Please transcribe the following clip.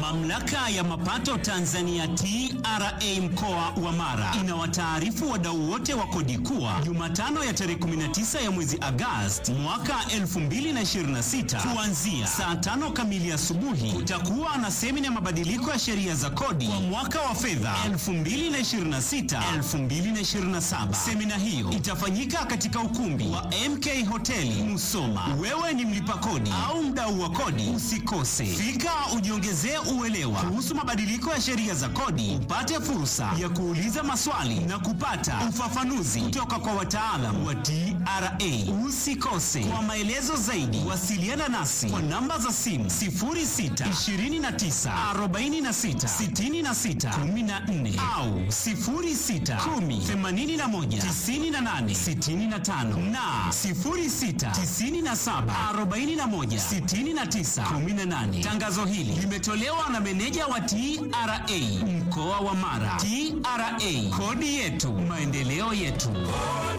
Mamlaka ya mapato Tanzania TRA mkoa wa Mara inawataarifu wadau wote wa kodi kuwa Jumatano ya tarehe 19 ya mwezi Agosti mwaka 2026 kuanzia saa tano kamili asubuhi kutakuwa na semina ya mabadiliko ya sheria za kodi kwa mwaka wa fedha 2026 2027. Semina hiyo itafanyika katika ukumbi wa MK Hoteli Musoma. Wewe ni mlipa kodi au mdau wa kodi, usikose fika, ujiongezee uelewa kuhusu mabadiliko ya sheria za kodi, upate fursa ya kuuliza maswali na kupata ufafanuzi kutoka kwa wataalamu wa TRA. Usikose. Kwa maelezo zaidi, wasiliana nasi kwa namba za simu 06 29 46 66 14 au 06 10 81 98 65 na 06 97 41 69 18. Tangazo hili limetolewa na meneja wa TRA mkoa wa Mara. TRA, kodi yetu, maendeleo yetu.